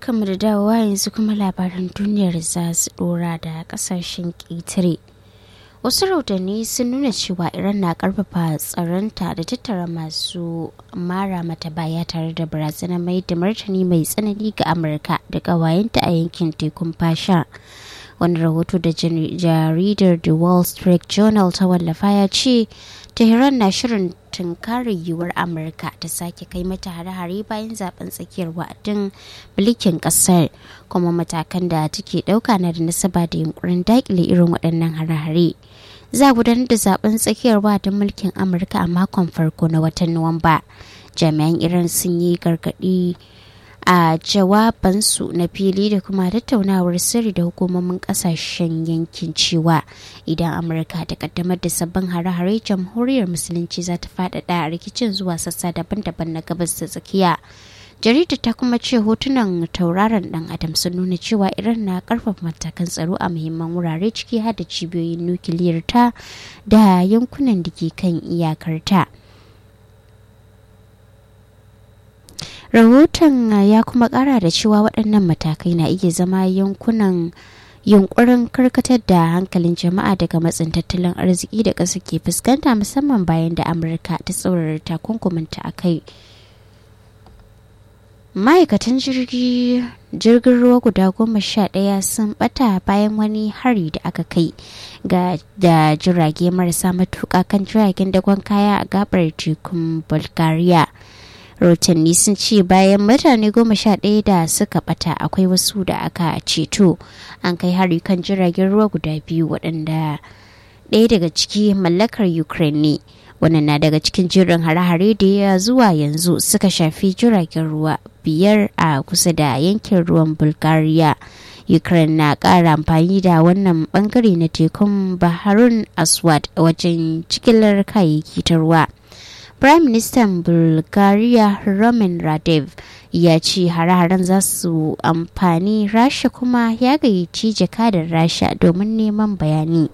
barkanmu da dawowa yanzu kuma labaran duniyar za su dora da kasashen ƙetare wasu rahotanni sun nuna cewa iran na karfafa tsaronta da tattara masu mara mata baya tare da barazanar mai da martani mai tsanani ga amurka da ƙawayenta a yankin tekun fasha wani rahoto da jaridar the wall street journal ta wallafa ya ce tehran na shirin tunkarar yiwuwar amurka ta sake kai mata hare-hare bayan zaben tsakiyar wa'adin mulkin kasar kuma matakan da take dauka na da nasaba da yunkurin dakile irin waɗannan hare-hare za gudanar da zaben tsakiyar wa'adin mulkin amurka a makon farko na watan nuwamba jami'an iran sun yi gargaɗi a jawabansu na fili da kuma tattaunawar sirri da hukumomin kasashen yankin cewa idan amurka ta kaddamar da sabbin hare-hare jamhuriyar musulunci za ta faɗaɗa rikicin zuwa sassa daban-daban na gabas da tsakiya jarida ta kuma ce hotunan tauraron dan adam sun nuna cewa iran na karfafa matakan tsaro a muhimman wurare ciki har da cibiyoyin nukiliyar ta da yankunan da ke kan iyakarta. rahoton ya kuma kara da cewa waɗannan matakai na iya zama yankunan yunkurin karkatar da hankalin jama'a daga matsin tattalin arziki da ƙasa ke fuskanta musamman bayan da amurka ta tsaurara takunkuminta a kai ma'aikatan jirgin ruwa guda goma sha ɗaya sun bata bayan wani hari da aka kai ga da jirage marasa matuƙa kan jiragen dagon kaya a gabar tekun bulgaria rahotanni sun ce bayan mutane goma sha ɗaya da suka bata akwai wasu da aka ceto an kai hari kan jiragen ruwa guda biyu waɗanda ɗaya daga ciki mallakar ukraine ne wannan na daga cikin jirin hare-hare da ya zuwa yanzu suka shafi jiragen ruwa biyar a kusa da yankin ruwan bulgaria ukraine na ƙara amfani da wannan bangare na tekun baharun aswad wajen cikilar kayayyaki ta ruwa Prime Minister Bulgaria Roman Radev ya ce hare-haren za su amfani Rasha kuma ya gayyaci jakadar Rasha domin neman bayani.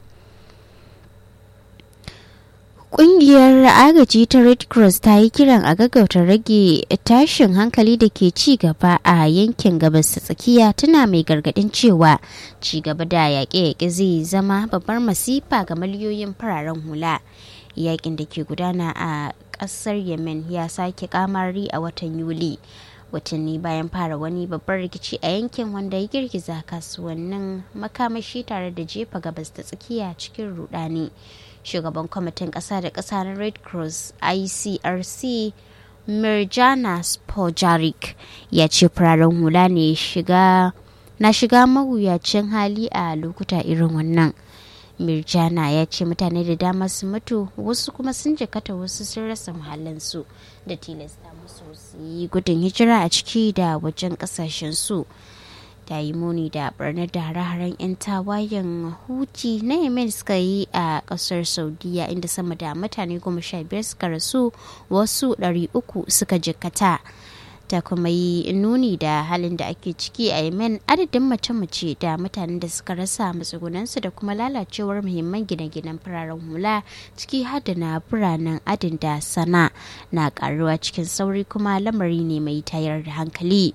Ƙungiyar agaji ta Red Cross ta yi kiran a gaggauta rage tashin hankali da ke ci gaba a yankin gabas ta tsakiya tana mai gargadin cewa ci gaba da yaƙe-yaƙe zai zama babbar masifa ga miliyoyin fararen hula. Yaƙin da ke gudana a ƙasar Yemen ya sake kamari a watan Yuli. watanni bayan fara wani babban rikici a yankin wanda ya girgiza kasuwannin makamashi tare da jefa gabas ta tsakiya cikin rudani shugaban kwamitin ƙasa da ƙasa na red cross icrc mirjana spojarik ya ce fararen hula ne shiga na shiga mawuyacin hali a lokuta irin wannan mirjana ya ce mutane da dama sun mutu wasu kuma sun jikata wasu sun rasa muhallinsu da tilasta musu su yi gudun hijira a ciki da wajen kasashen su ta yi muni da barnar da hare-haren 'yan tawayen huti na yemen suka yi a kasar saudiya inda sama da mutane goma sha biyar suka rasu wasu ɗari uku suka jikkata ta kuma yi nuni da halin da ake ciki a yemen adadin mace-mace da mutanen da suka rasa matsugunansu da kuma lalacewar muhimman gine-ginen fararen hula ciki har da na biranen adin da sana na karuwa cikin sauri kuma lamari ne mai tayar da hankali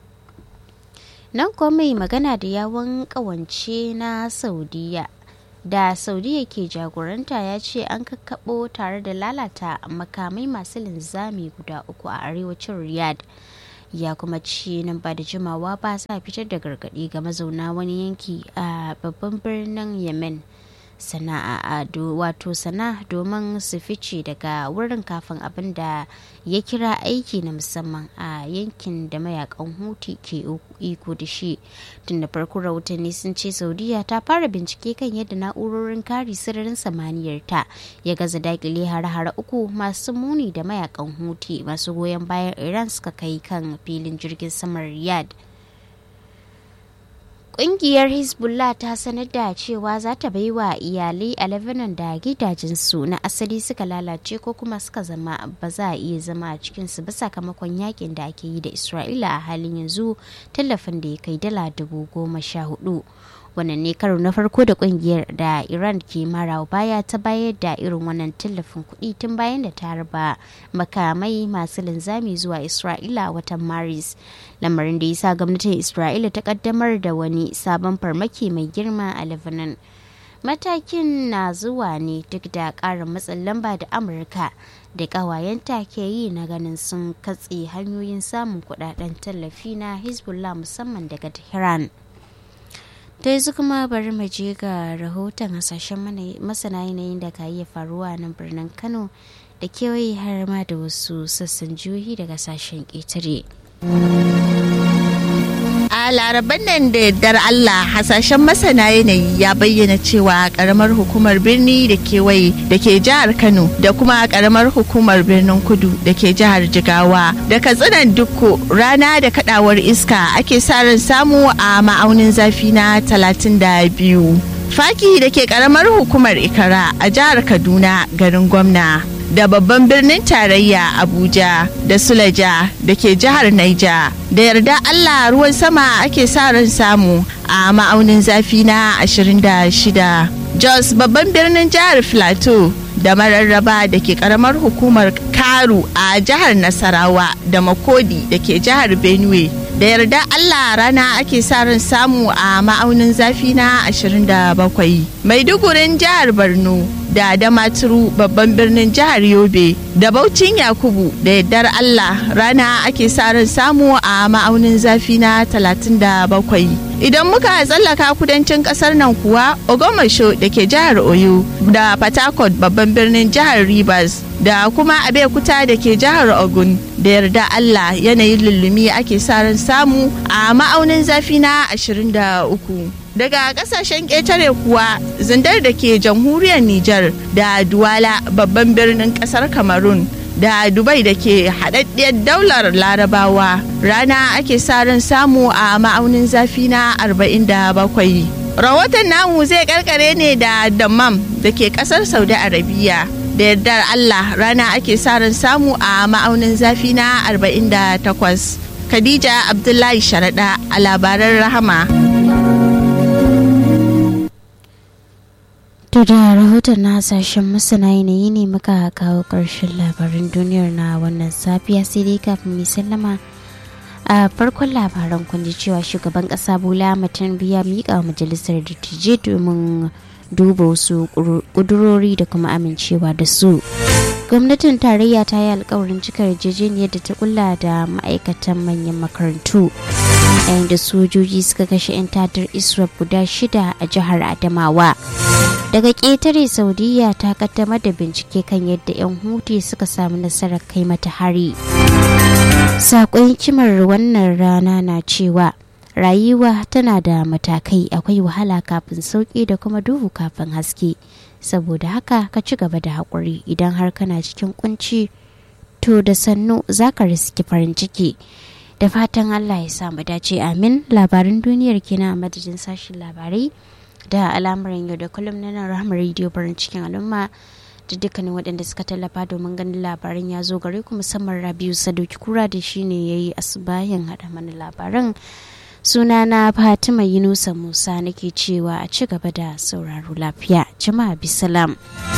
nan kuma mai magana da yawon kawance na saudiya da saudiya ke jagoranta ya ce an kakkaɓo tare da lalata makamai masu linzami guda uku a arewacin riyadh ya kuma ce nan ba da jimawa ba sa fitar da gargaɗi ga mazauna wani yanki a babban birnin yemen sana'a wato sana domin su fice daga wurin kafin abin da ya kira aiki na musamman a yankin da mayakan huti ke iko da shi tun da farko rahotanni sun ce saudiya ta fara bincike kan yadda na'urorin kare sararin samaniyar ta ya gaza dakile hare-hare uku masu muni da mayakan huti masu goyon bayan iran suka kai kan filin jirgin saman riyadh Ƙungiyar Hezbollah ta sanar da cewa za ta bai wa iyalai a Lebanon da gidajensu na asali suka lalace ko kuma suka zama ba za a iya zama a cikinsu ba sakamakon yakin da ake yi da Isra'ila a halin yanzu tallafin da ya kai dala dubu goma sha hudu. wannan ne karo na farko da kungiyar da iran ke mara baya ta bayar da irin wannan tallafin kuɗi tun bayan da ta harba makamai masu linzami zuwa isra'ila watan maris lamarin da ya sa gwamnatin isra'ila ta kaddamar da wani sabon farmaki mai girma a lebanon matakin na zuwa ne duk da ƙarin matsin lamba da amurka da ƙawayenta ke yi na ganin sun katse hanyoyin samun kudaden tallafi na hezbollah musamman daga tehran ta yanzu kuma bari mu je ga rahoton hasashen masana yanayin da ka iya faruwa nan birnin kano da kewaye har ma da wasu sassan jihohi daga sashen ƙetare. a laraban nan da yardar Allah hasashen masana yanayi ya bayyana cewa karamar hukumar birni da kewaye da ke jihar Kano da kuma karamar hukumar birnin kudu da ke jihar Jigawa da katsinan dukko rana da kadawar iska ake sa ran samu a ma'aunin zafi na 32. Faki da ke karamar hukumar Ikara a jihar Kaduna garin gwamna. da babban birnin tarayya Abuja da Sulaja da ke jihar Naija. Da yarda Allah ruwan sama ake sa ran samu a ma'aunin zafi na 26. Jos babban birnin jihar Filato da mararraba da ke karamar hukumar Karu a jihar Nasarawa da Makodi da ke jihar Benue. Da yarda Allah rana ake sa ran samu a ma'aunin zafi na 27. Maidugurin jihar Borno da Damaturu babban birnin jihar Yobe da Baucin Yakubu da yardar Allah rana ake sa ran samu a ma'aunin zafi na 37. Idan muka tsallaka kudancin kasar nan kuwa Ogomasho da ke jihar Oyo da Patakot babban birnin jihar Rivers da kuma Abeokuta da ke jihar Ogun da yarda Allah yanayin lullumi ake sa ran samu a ma'aunin zafi na 23. daga kasashen ƙetare kuwa zindar da ke jamhuriyar Nijar da Duwala babban birnin ƙasar Cameroon da Dubai da ke haɗaɗɗiyar daular larabawa rana ake sa ran samu a ma'aunin zafi na 47. Rahoton namu zai karkare ne da Dammam da ke ƙasar Saudi Arabiya. da yardar Allah rana ake sa ran samu a ma'aunin zafi na 48. Khadija Abdullahi Sharaɗa a labaran Rahama. To da rahoton na hasashen masana yanayi ne muka kawo ƙarshen labarin duniyar na wannan safiya sai dai kafin mai sallama a farkon labaran kun ji cewa shugaban ƙasa bola mutum biya miƙa majalisar dattijai domin duba wasu ƙudurori da kuma amincewa da su. gwamnatin tarayya ta yi alkawarin cika yarjejeniyar da ta kulla da ma'aikatan manyan makarantu yayin da sojoji suka kashe 'yan tadar iswap guda shida a jihar adamawa daga ƙetare saudiya ta kaddamar da bincike kan yadda 'yan huti suka samu nasarar kai mata hari saƙon kimar wannan rana na cewa rayuwa tana da matakai akwai wahala kafin sauƙi da kuma duhu kafin haske saboda haka ka ci gaba da haƙuri idan har kana cikin kunci to da sannu za ka riski farin ciki da fatan allah ya samu dace amin labarin duniyar kina a madadin sashen labarai da al'amuran yau da kullum na nan rahama rediyo farin cikin al'umma da dukkanin waɗanda suka tallafa domin ganin labaran ya zo gare ku musamman rabiu sadauki kura da shine ya yi asubahin haɗa mana labaran sunana fatima yunusa musa nake cewa a ci gaba da sauraro lafiya jama'a bisalam